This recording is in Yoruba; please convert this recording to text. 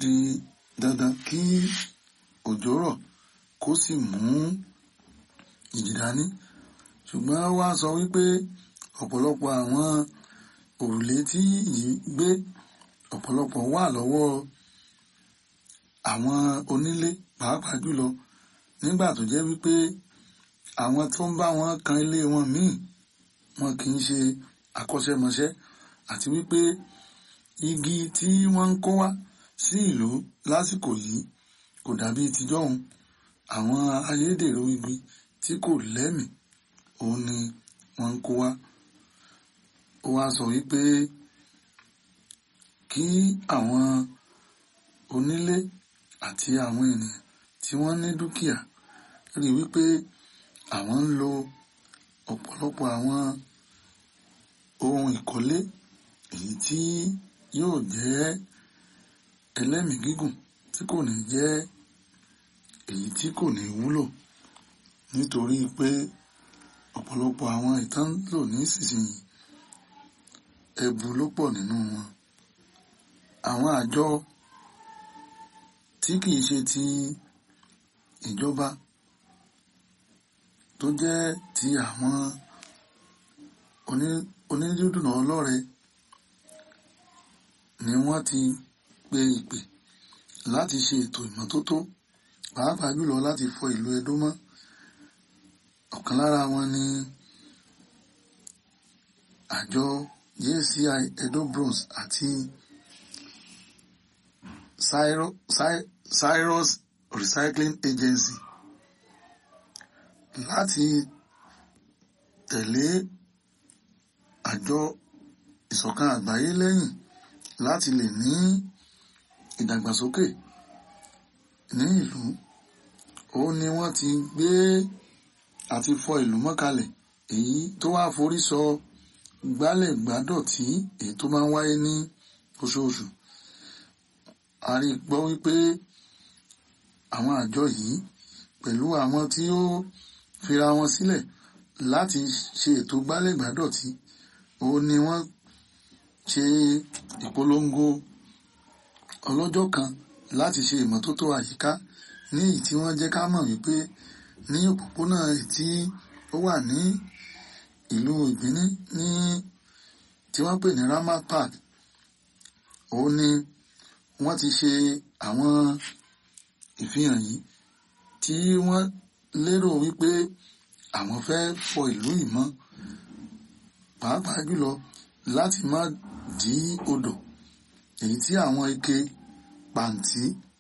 di dandan kí òjò rọ̀ kó sì mú ìjì dání ṣùgbọ́n wá sọ wípé ọ̀pọ̀lọpọ̀ àwọn òrùlé tí yìí gbé ọ̀pọ̀lọpọ̀ wà lọ́wọ́ àwọn onílé pàápàá jùlọ nígbà tó jẹ́ wípé àwọn tó ń bá wọn kan ilé wọn míì wọn kì í ṣe akọ́ṣẹ́mọṣẹ́ àti wípé igi tí wọ́n ń kó wá sí ìlú lásìkò yìí kò dàbí tijọ́hun àwọn ayédèrú igi tí kò lẹ́mìí òun ni wọ́n ń kó wá ó wá sọ wípé kí àwọn onílé àti àwọn ènìyàn tí wọ́n ní dúkìá rí wípé àwọn ń lo ọ̀pọ̀lọpọ̀ àwọn ohun ìkọ́lé èyí tí yóò jẹ́ ẹlẹ́mìí gígùn tí kò ní jẹ́ èyí tí kò ní wúlò nítorí pé ọ̀pọ̀lọpọ̀ àwọn ìtàn lò nísinsìnyí ẹbu ló pọ̀ nínú wọn àwọn àjọ tí kìí ṣe ti ìjọba tó jẹ́ ti àwọn onídùúdùnà ọlọ́rẹ ni wọ́n ti pe ìpè láti ṣe ètò ìmọ́tótó pàápàá jùlọ láti fọ ìlú Ẹdó mọ́ ọ̀kan lára wọn ni àjọ JCI Edo Bronze àti Cyrus Recycling Agency láti tẹ̀lé àjọ ìṣọ̀kan àgbáyé lẹ́yìn láti lè ní ìdàgbàsókè ní ìlú ó ní wọ́n ti gbé àti fọ ìlú mọ́kalẹ̀ èyí tó wá forí sọ gbálẹ̀ gbádọ̀tí èyí tó máa ń wáyé ní oṣooṣù a rí gbọ́ wípé àwọn àjọ yìí pẹ̀lú àwọn tí ó fira wọn sílẹ̀ láti ṣe ètò gbálẹ̀ gbádọ̀tí ó ní wọ́n ṣe ìpolongo ọlọ́jọ́ kan láti ṣe ìmọ́tótó àyíká ní èyí tí wọ́n jẹ́ ká mọ̀ wípé ní òpópónà tí ó wà ní ìlú ìgbíní ní tí wọ́n pè ní Ramat Park òun ni wọ́n ti ṣe àwọn ìfihàn yìí tí wọ́n lérò wípé àwọn fẹ́ fọ ìlú ìmọ́ pàápàá jùlọ láti má dí odò èyí tí àwọn ike pàǹtí